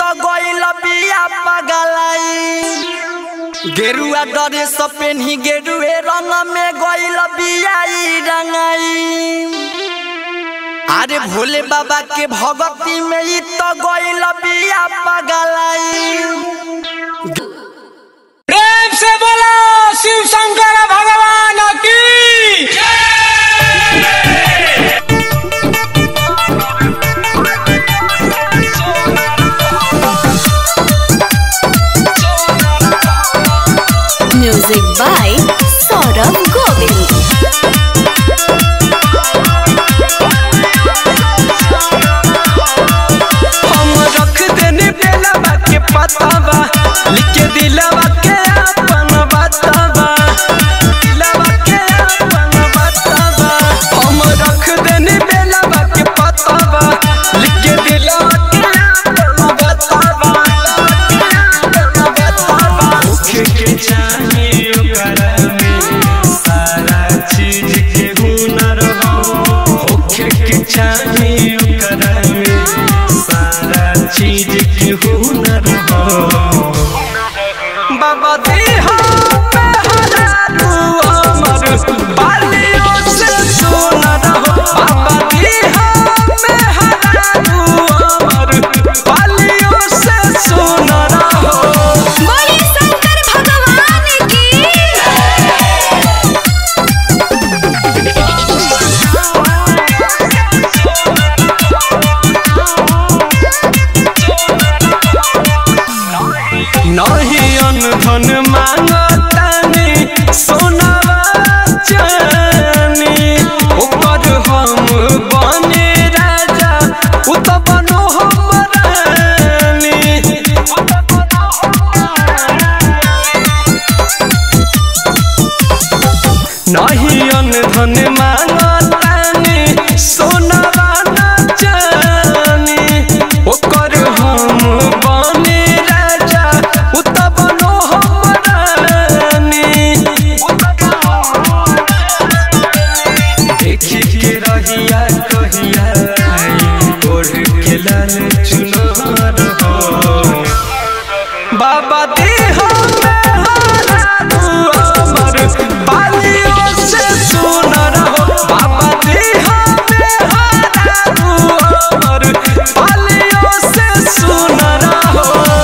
तो गइल बिया पगलाई गेरुआ डरे सब पेन्ही गेरुए रंग में गइल बिया ई रंगाई अरे भोले बाबा के भगती में ई तो गइल बिया पगलाई प्रेम से बोलो शिव शंकर भगवान की Music by Saurabh Govind. हम रख देने बेलवा के पतावा लिख के दिलवा के अपन बतावा दिलवा के अपन बतावा हम रख देने बेलवा के पतावा लिख के दिलवा के अपन बतावा मुख्य के चाहिए ओकरा में सारा चीज के हुनर हो मुख्य के चाहिए ओकरा में सारा चीज के हुनर हो बाबा देहा पे हजारू अमर बालियों से सुनर हो बाबा देहा पे हजारू अमर बालियों से सुनर हो बोले शंकर भगवान की नहीं अनधन मांगतानी सोनावा चानी ऊपर हम बने राजा उ तो बनो हम रानी नहीं अनधन मांगतानी सोनावा न चानी ओकर हम बने राजा उ तो बनो हम रानी देखी के रहिया कहिया ओढ़ के लाल चुनार हो बाबा देहा में हजारू अमर बालियों से सुनर हो बाबा देहा में हजारू अमर बालियों से सुनर हो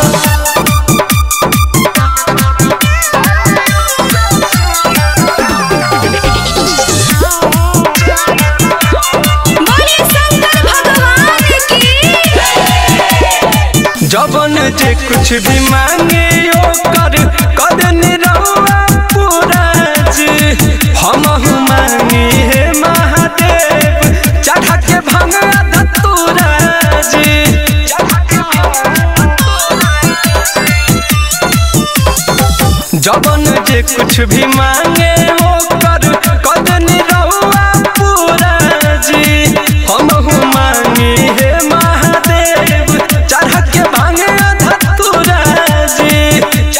बोले शंकर भगवान की जबन जे कुछ भी मांगे ओकर कदन रहुआ पूरा जी हम मांगी हे महादेव चढ़ा के भंगा धतूरा जी जबन जे कुछ भी मांगे ओकर कदन रहुआ पूरा जी हम मांगी हे महादेव चढ़ा के भंगा धतूरा जी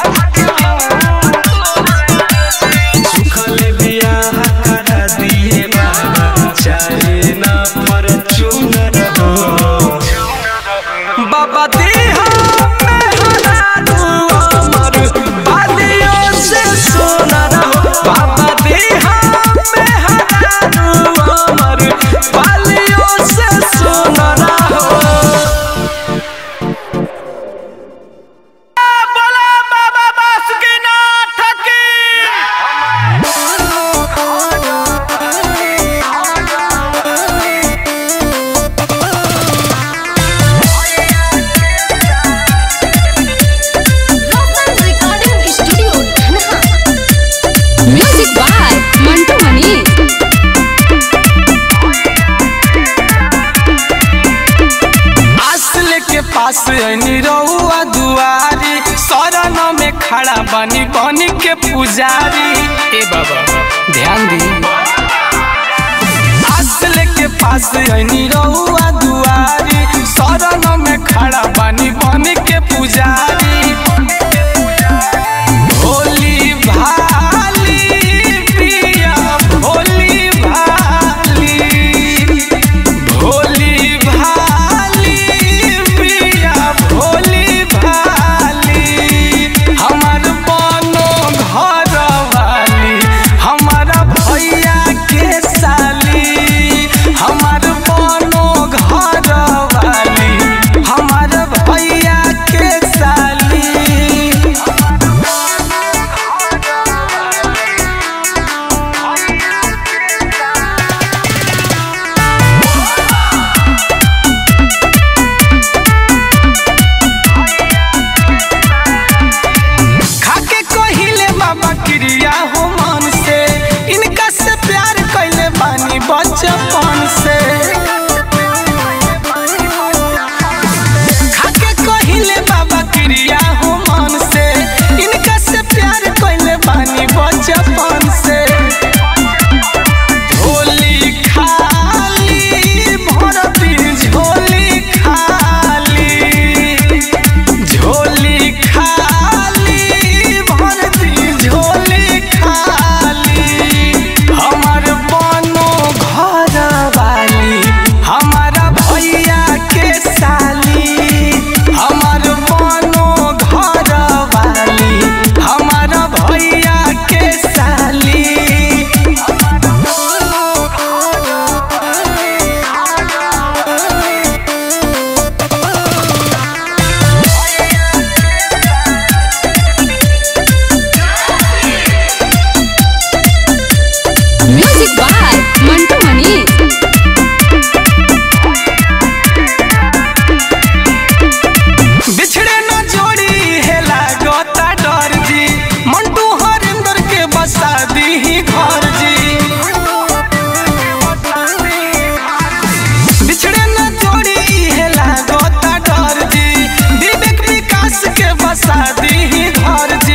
सुखल बियाह करा दिए बाबा चाहे ना फॉर्च्यूनर हो बाबा देहा में हजारू अमर बालियों से सोनर हो बाबा देहा में हजारू अमर बालियों से सोनर हो बोला बाबा बासुकीनाथ की Local Recording Studio, Dhanha. Music by Mantu Mani. असल के पास ऐनी रहुआ दुआरी शरण में खड़ा बनी बनी के पुजारी ए बाबा ध्यान दी असल के पास ऐनी रहुआ दुआरी शरण में खड़ा बनी बनी के पुजारी भोली भाली पिया भोली भाली भोली भाली पिया भोली बचपन से खाके कहिले बाबा क्रिया हो मन से इनका से प्यार कइले बानी बचपन से झोली खाली भरती झोली खाली झोली खाली भरती झोली खाली हमर बनो घर वाली हमारा भैया के साली हमर बनो घर वाली हमारा भैया के साली म्यूजिक बाय मंटू मनी बिछड़े न जोड़ी है लागता डर जी मंटू हरिंदर के बसा दी घर जी बिछड़े न जोड़ी है लागता डर जी विवेक विकास के बसा दी घर जी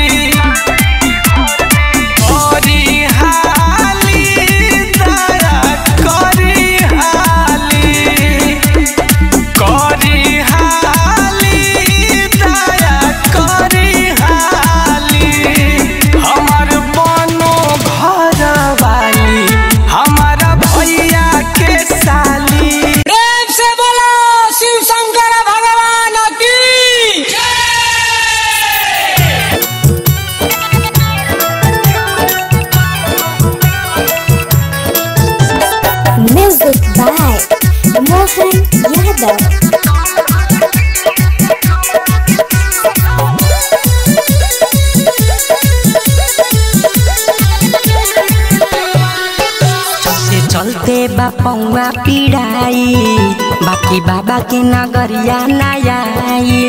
करी हाली दया करी हाली करी हाली दया करी हाली हमर बनो घर वाली हमारा भैया के साली प्रेम से बोलो शिव शंकर भगवान की Music by Mohan Yadav. चलते चलते बापौआ पिड़ाई बाकी बाबा के नगरिया नयाई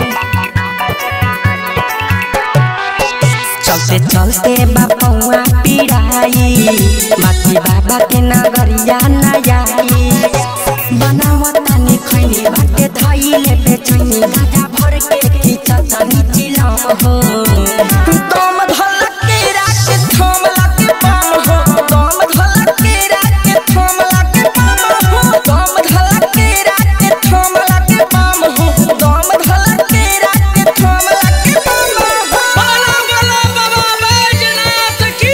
चलते चलते बापौआ पिड़ाई बाकी बाबा के नगरिया नयाई बनावतानी खैनी बाटे धैले बेचैनी गाधा भर के खिचतानी चिलम हो दम धलक के राख थमला के बम हो दम धलक के राख थमला के बम हो दम धलक के राख थमला के बम हो दम धलक के राख थमला के बम हो बोलो बोलो बाबा बैजनाथ की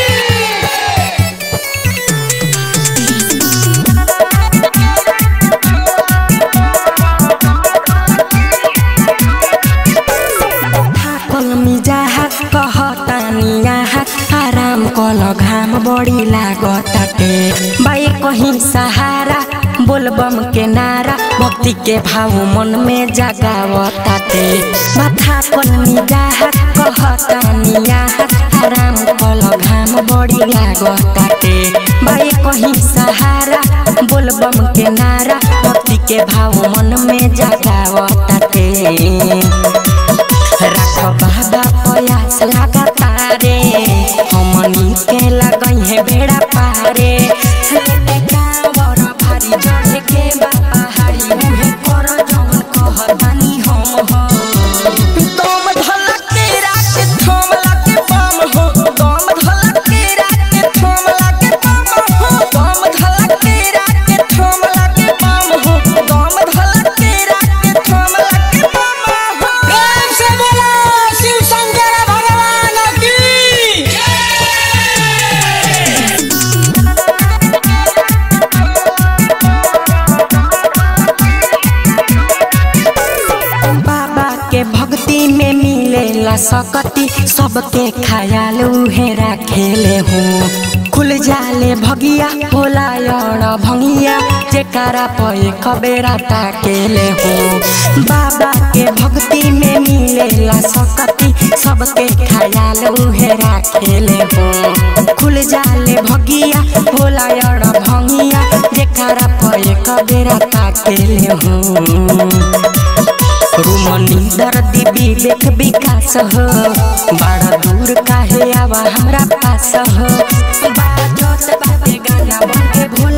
थाकल मिजाहात कहतानी यहाँ आराम कल घाम बढी लागताटे बाई कहीं सहारा बोलबम के नारा भक्ति के भाव मन में जगावताटे माथा कल मिजाहात कहतानी यहाँ आराम कल घाम बढी लागताटे बाई कहीं सहारा बोलबम के नारा भक्ति के भाव मन में जगावताटे राख बाबा प्रयास लगातारे हमनी के लगई है बेड़ा पारे लेटे कांवर भारी चढ़े के बा पहाड़ी उहे कर जौन कहतानी हम हो दम धलक के राख थमला के बम हो दम धलक के राख थमला के बम हो दम धलक के राख थमला के बम हो दम धलक के राख थमला के बम हो प्रेम से बोलो शिव शंकर भगवान की बाबा के भक्ति में मिलेला सकती सबके ख्याल उहे राखेले हूँ खुल जाले भगिया होला अण भंगिया जेकारा पे कबेरा ताकेले हूँ बाबा के भक्ति में मिलेला सकती सबके ख्याल उहे राखेले हूँ खुल जाले भगिया होला अण भंगिया जेकारा पे कबेरा ताकेले हूँ रुमनी दर्दी विवेक विकास हो बड़ा दूर काहे आवा हमरा पास हो बाजत बाटे गाना बन के भोला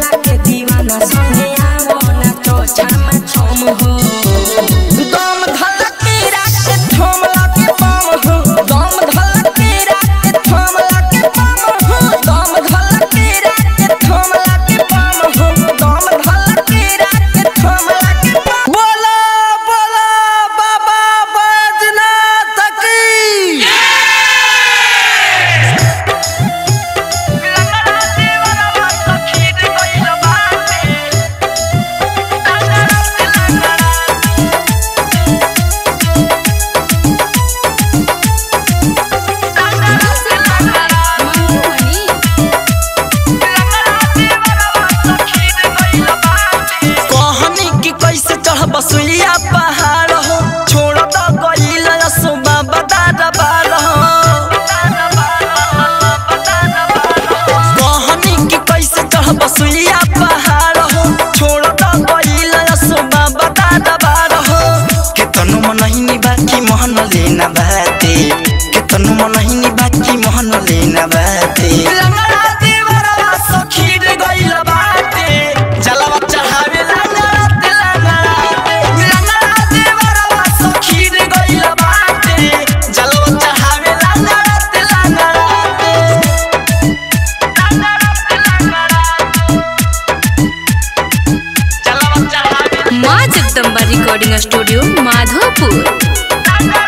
जगदम्बा रिकॉर्डिंग स्टूडियो माधोपुर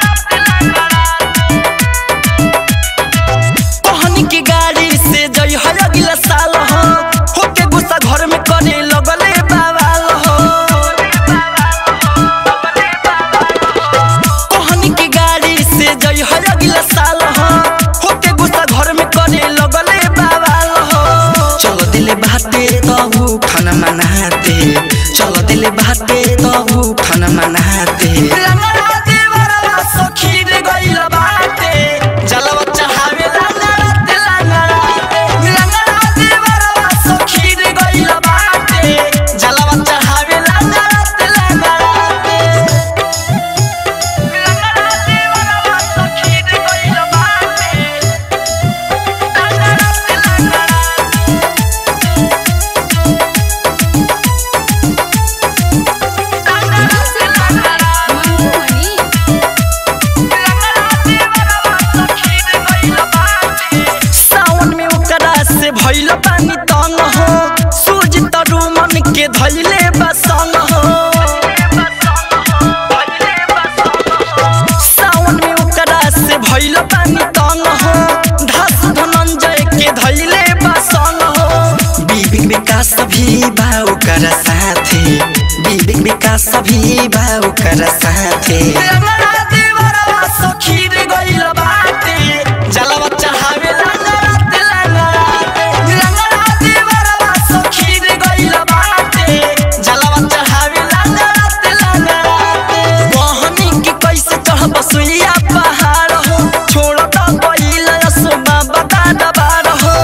पहनी के गाड़ी से जई है अगला साल हो होके गुस्सा घर में करे लगले बवाल हो पहनी के गाड़ी से जई है अगला साल हो होके गुस्सा घर में करे लगले बवाल हो चलो दिले बाते तो खाना मनाते चलो दिले बाते तो खाना मनाते सखी रे गइल बाटे जलवा चढ़ावे लांगड़ाते लांगड़ाते लांगड़ाते बरवा सखी रे गइल बाटे जलवा चढ़ावे लांगड़ाते लांगड़ाते लांगड़ाते बरवा सखी रे गइल बाटे लांगड़ाते लांगड़ाते मंटू मणि सावन में ओकरा से भइल पानी तंग हो सूज तरु मन के धइले बसंग हो सावन में ओकरा से भइल पानी तंग हो धस धनंजय के धइले बसंग हो बीबी विकास भी बा ओकरा साथे बीबी विकास भी बा ओकरा साथे सखी रे गइल बाटे जलवा चढ़ावे लांगड़ाते लांगड़ाते लांगड़ाते बरवा सखी रे गइल बाटे जलवा चढ़ावे लांगड़ाते लांगड़ाते बहनी के कैसे चढ़ब सुइया पहाड़ हो छोड़ त गइल सुबह बता दबार हो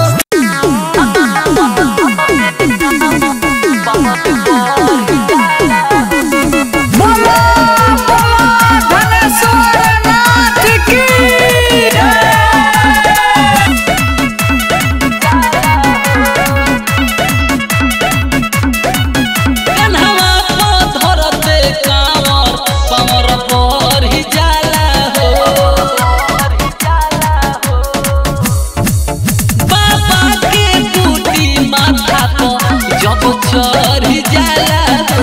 कन्हवा को धरते कांवर पवर पर ही जाला हो बाबा के बूटी माथा पर जब चढ़ जाला हो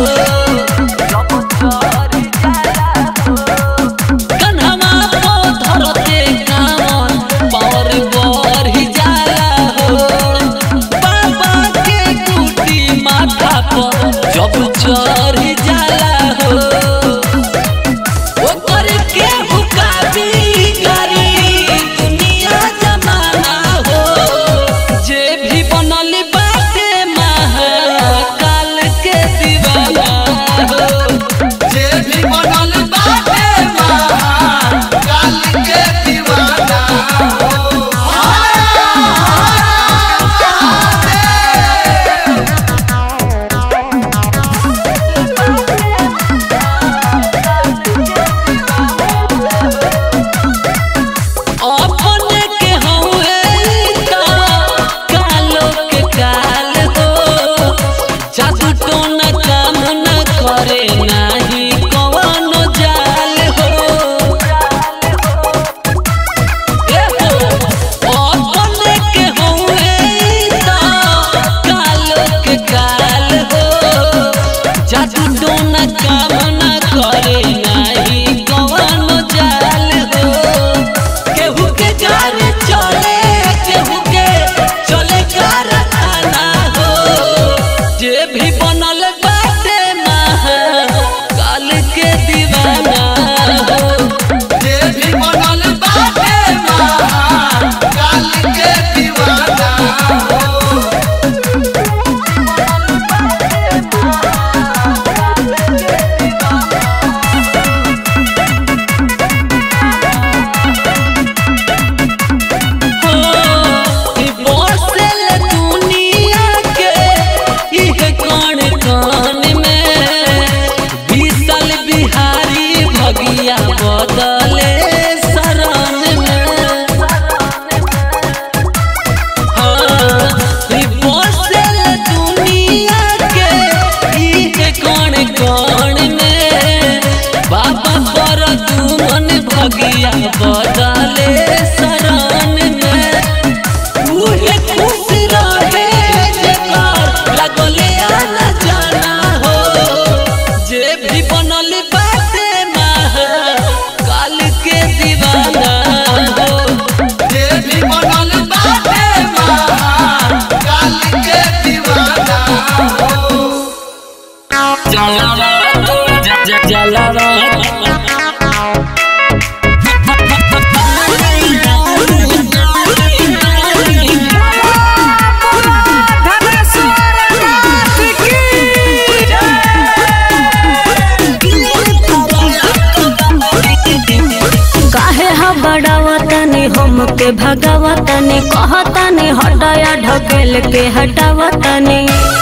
कन्हवा को धरते कांवर पवर पर ही जाला हो बाबा के बूटी माथा पर जब चढ़ जाला हो ओकर के हुकाबी करी दुनिया जमाना हो जे भी बनल बाटे महाकाल के दीवाना हो जे भी बनल बाटे महाकाल के दीवाना हो अपने के हउए ता कालो के काल हो जादू टोना काम न करे नाही कवनो जाल हो ए हो अपने के हउए ता कालो के काल हो जादू टोना काम न करे नाही कवनो जाल हो केहू के घर चले केहू के चले कारखाना हो जे भी बनल बाटे महाकाल के दीवाना हो जे भी बनल बाटे महाकाल के दीवाना हो बसल दुनिया के इह कण कण में विशल बिहारी भगिया बदले शरण में हाँ, ई बसल दुनिया के इह कण कण में बाबा पर दुमन भगिया बदले शरण में उहे खुश रहे जेकर लगले आना जाना हो जे भी हमके भगावतनी कहतनी हटाया ढकेल के हटावतनी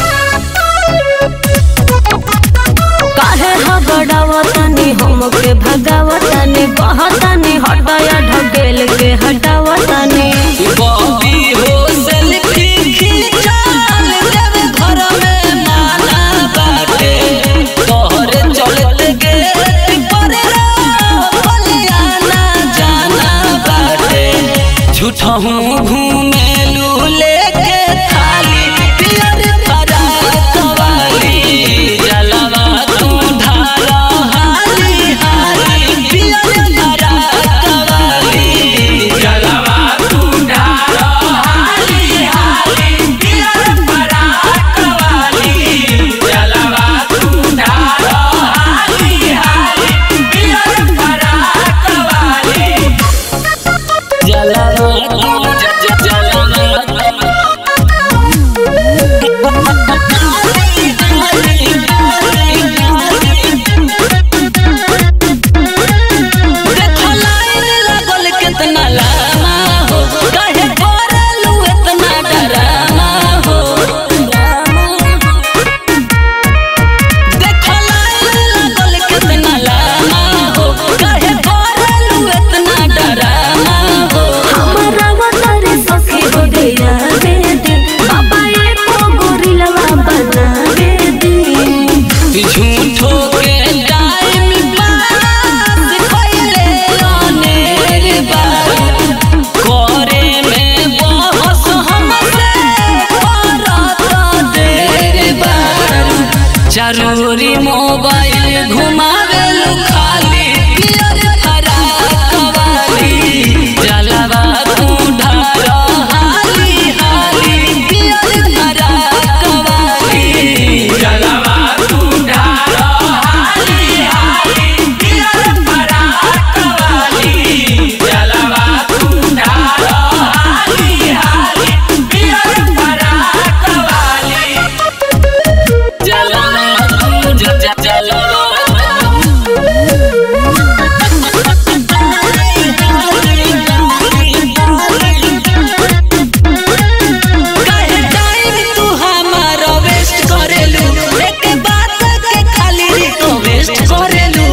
काहे हगड़ावतनी हमके भगावतनी कहतनी हटाया ढकेल के हटावतनी बॉबी हो सेल्फी खिंचाल देव घर में माना बाटे तोहरे चलते गेट पर बलियाना जाना बाटे झूठहूँ घूमेलू लेके थाली पियर फराक वाली जलवा तू ढाला हाली हाली पियर फराक वाली जलवा तू ढाला हाली हाली पियर फराक वाली जलवा तू ढाला हाली हाली पियर फराक वाली जलवा तू ज- ज- देखो लाइन लागल केतना लामा हो काहे करलू एतना डरामा हो देखो लाइन लागल केतना लामा हो काहे करलू एतना डरामा हो हमरा वतारे सखी हो गया दे दे बाबा एको गोरिलवा बना दे दे झूठो के टाइम पास कइले अनेर बार करे में बहस हमसे करत देर बार जरूरी मोबाइल घुमावेलु खाली पियर फराक वाली जलवा तू ढार हाली हाली पियर फराक वाली जलवा तू ढार हाली हाली पियर फराक वाली जलवा तू ढार हाली हाली पियर फराक वाली जलवा तू ज- ज- जलवा काहे टाइम तू हमारा वेस्ट करेलू एक बात के खाली रिक्वेस्ट करेलू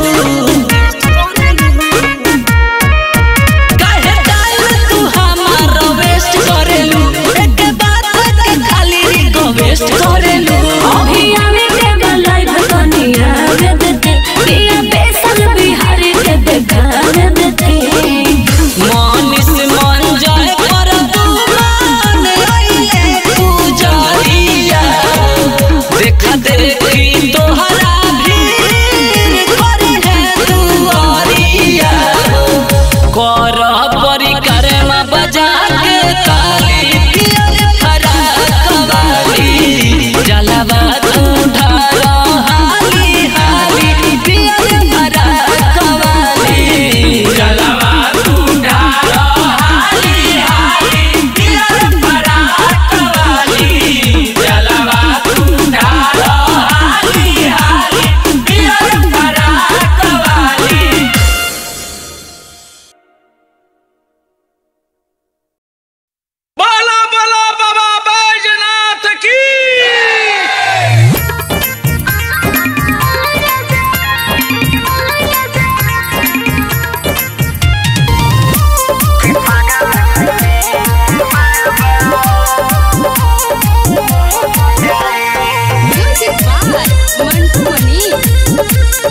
काहे टाइम तू हमारा वेस्ट करेलू एक बात के खाली रिक्वेस्ट करेलू अभी आवे के गलाई भकनिया दे दे पिया बेसन बिहारी के देखा दे दे मानिस मन जाए पर तू मान आइले पूजरिया देखा देखी तोहरा भीड़ करे है दुआरिया कर परिक्रमा बजा के काली पियर फराक वाली जलवा तू ढार हाली हाली पियर फराक वाली जलवा तू ढार हाली हाली पियर फराक वाली जलवा तू ढार हाली हाली पियर फराक वाली बाला बाला बाबा बैजनाथ की म्यूजिक बाय मंटू मनी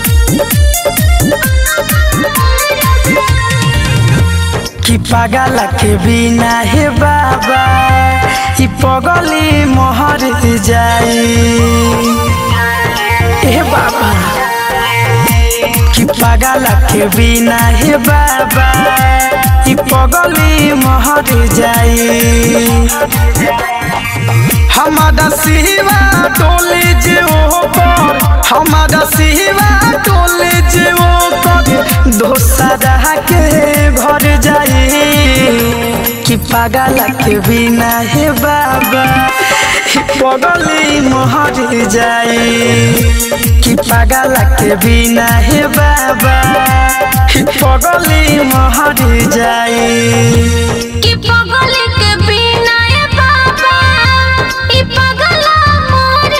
कि पागल के बिना हे बाबा ई पगली मोहर जाई हे बाबा कि पागल के बिना हे बाबा ई पगली मोहर जाई हमारा सिवा टोले जे ओपर हमारा सिवा टोले जे ओपर दोसरा के घर जाई कि पागल के बिना हे बाबा पगली मोहर जाई कि पागल के बिना हे बाबा कि पगली महर जाई कि पगल के बिना ए बाबा ई पगला मर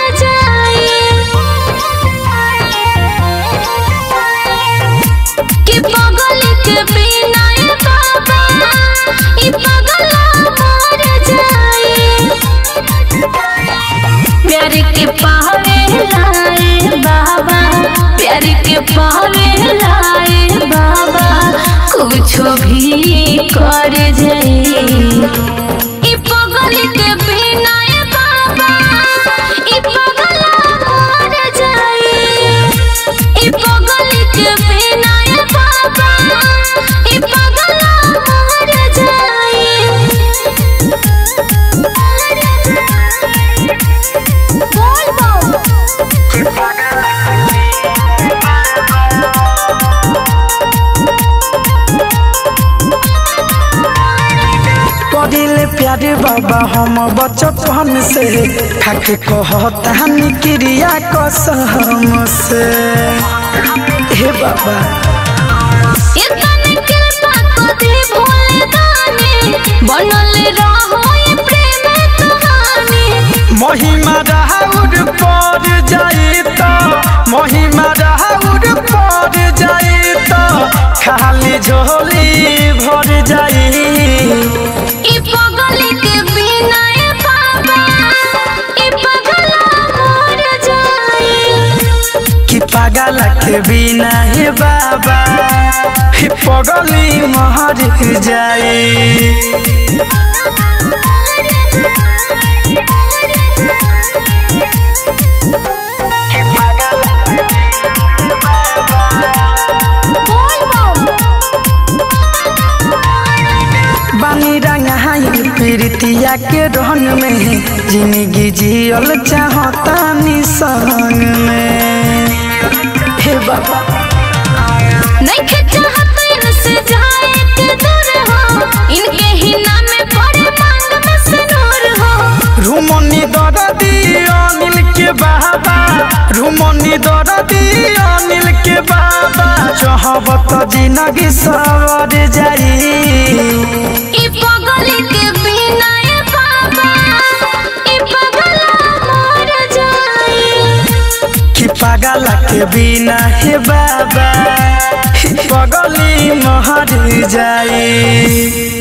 जाए कि पगल के बिना ए बाबा ई पगला मर जाए प्यार के पावे लाए बाबा प्यार के पावे लाए बाबा कुछो भी कर जाए ई पगल के बिना ए बाबा ई पगला मर जाए ई पगल के बिना ए बाबा ई पगला मर जाए बोल बोल करिले प्यारे बाबा हम बचपन से खाके कहतानी क्रिया कसम से हे बाबा इतने कृपा को दे भोले दानी बनल रहो ये प्रेम कहानी महिमा राहुर पर जाई त महिमा राहुर पर जाई त खाली झोली भर जाई ई पगल के बिना ए बाबा ई पगला मर जाए कि पागल के बिना हे बाबा हे पगली महर जाई बोल बोल बानी रंगाई प्रीतिया के रंग में जिंदगी जियल चाहतानी संग में हे बाबा नहीं चाहत इनसे जाए के दूर हो इनके ही नाम में पड़े मांग में सिनूर हो रूमनी दरदी अनिल के बाबा रूमनी दरदी अनिल के बाबा चाहबत जिंदगी सवर जाई ई पगल के बिना ए बाबा ई पगला मर जाए कि पागल के बिना हे बाबा पगली महर जाई